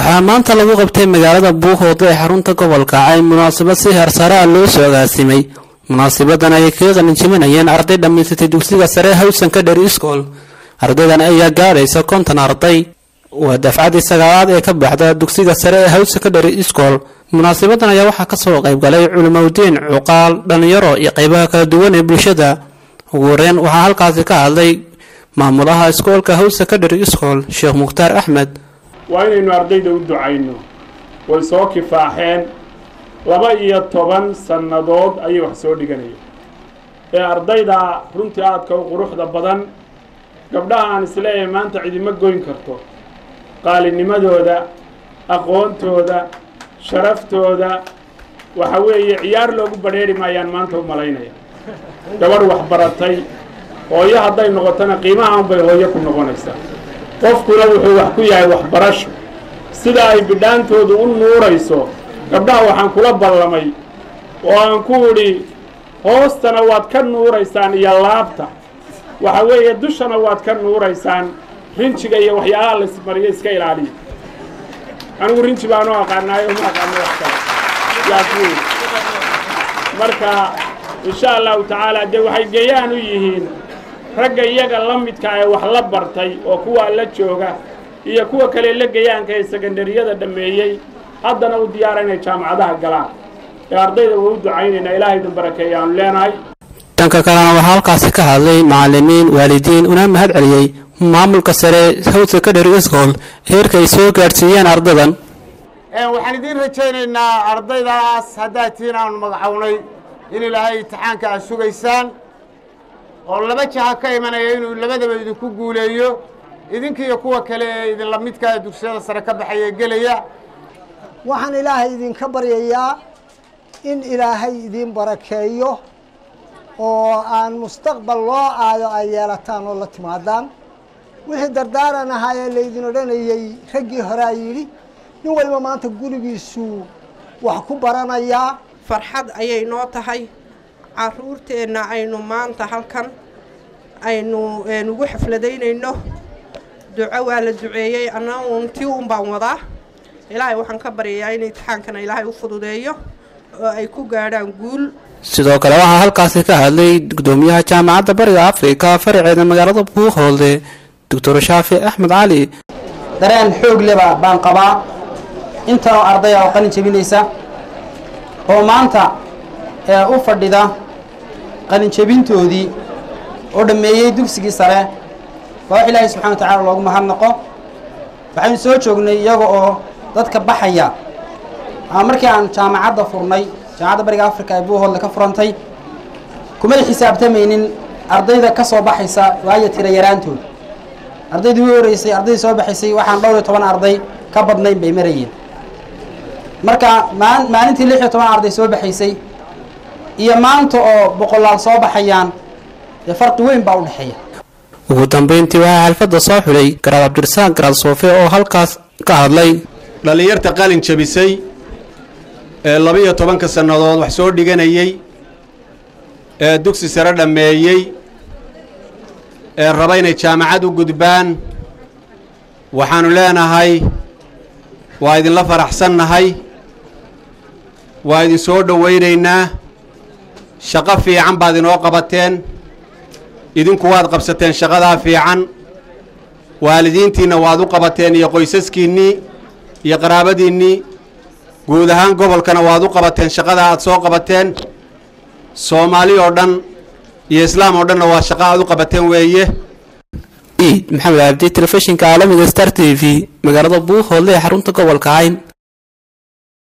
waxaa maanta lagu qabtay magaalada buuhood ee xarunta gobolka cayn munaasabad si heersare ah loo soo agaasimay munaasabadan ayay kaga qalinjibinayeen arday dhammaysatay dugsiga sare hawsan ka dheri iskool ardaydan ayaa gaadhaysa konton arday waa dafcadii sagaalaad ee ka baxda dugsiga sare ee hawsan ka dheri iskool munaasabadan ayaa waxaa kasoo qaybgalay culimaudiin cuqaal dhallinyaro iyo qaybaha kala duwan ee bulshada ugu horeyn waxaa halkaasi ka hadlay maamulaha iskoolka hawsa ka dheri iskool sheekh mukhtaar axmed waa inaynu ardayda u ducayno way soo kifaaxeen laba iyo toban sannadood ayay wax soo dhiganayeen ee ardayda runtii aadka u quruxda badan gabdhaha aan isleeyahay maanta cidima goyn karto qaalinimadooda aqoontooda sharaftooda waxa weeye ciyaar loogu badrheeri maayaan maanta u malaynaya gabadh waxbaratay hooyo hadday noqotona qiimaha unbay hooyo ku noqonaysaa qofkuna wuxuu wax ku yahay waxbarasho sida ay bidhaantoodu u nuurayso gabdhaha waxaan kula ballamay oo aan ku idhi hoostana waad ka nuuraysaan iyo laabta waxa weeye dushana waad ka nuuraysaan rinjiga iyo waxyaalaha laismariyo iska ilaaliya anigu rinji baanu aqaanaayo ma aqaano wax kale yaasuu marka insha allahu tacaala dee waxay gayaan u yihiin ragga iyaga la midka ee wax la bartay oo kuwaa la jooga iyo kuwa kale la gayaanka ee sekondariyada dhammeeyey haddana u diyaara inay jaamacadaha galaan ee ardayda waa u ducaynaynaa ilaahay idin barakeeya aanu leenahay dhanka kalena waxaa halkaasi ka hadlay macalimiin waalidiin una mahad celiyey maamulka sare hawsa ka dheri iskool heerka ay soo gaadhsiiyeen ardadan waxaan idiin rajaynaynaa ardaydaas haddaad tihiin aanu magacownay in ilaahay imtixaanka aad sugaysaan oo laba jaha ka imanaya inuu labadaba idinku guuleeyo idinkiiyo kuwa kale ee idinla midkaa dugsiyada sare ka baxaya gelaya waxaan ilaahay idinka baryayaa in ilaahay idin barakeeyo oo aan mustaqbal loo aado ay yeelataan oo la timaadaan wixii dardaaran ahaa ee laydin odhanayey raggii horea yidhi nin waliba maanta gurigiisuu wax ku baranayaa farxad ayay noo tahay caruurteenna aynu maanta halkan aynu ugu xafladaynayno duco waa la duceeyey annagun tii un baan wadaa ilaahay waxaan ka baryayaa in imtixaankana ilaahay u fududeeyo oo ay ku gaadhaan guul sidoo kale waxaa halkaasi ka hadlay gudoomiyaha jaamacadda bariga afrika faraceeda magaalada buuhoolde doctor shaafi axmed cali dareen xoog leba baan qabaa intanoo ardaya oo qalin jebinaysa oo maanta ee u fadhida qalin jebintoodii oo dhammeeyey dugsigii sare waa wax ilaahay subxana wa tacala loogu mahadnaqo waxaynu soo joognay iyaga oo dadka baxaya ama markii aan jaamacadda furnay jaamacadda bariga africa ee buuhoodle ka furantay kumay xisaabtamaynin ardayda ka soo baxaysa waayo tira yaraantooda ardaydii u horeysay ardaydii soo baxaysay waxaan dhowr iyo toban arday ka badnayn bay marayeen marka maalintii lix iyo toban arday soo baxaysay iyo maanta oo boqolaal soo baxayaan dee farqi weyn baa u dhexeeya ugu dambeyntii waxaa xalfadda soo xulay garaad cabdirasaaq garaad soofe oo halkaas ka hadlay dhallinyarta qalin jabisay ee laba-iyo tobanka sannadood wax soo dhiganayey ee dugsi sare dhammeeyey ee raba inay jaamacad u gudbaan waxaannu leenahay waa idinla faraxsannahay waa idin soo dhowaynaynaa shaqo fiican baad inoo qabateen idinku waad qabsateen shaqadaa fiican waalidiintiinna waad u qabateen iyo qoysaskiinnii iyo qaraabadiinnii guud ahaan gobolkana waad u qabateen shaqadaa aad soo qabateen soomaali oo dhan iyo islaam oo dhanna waa shaqo aad u qabateen weeye iid maxamed cabdi telefishinka caalamiga star t v magaalada buuhoodle ee xarunta gobolka cayn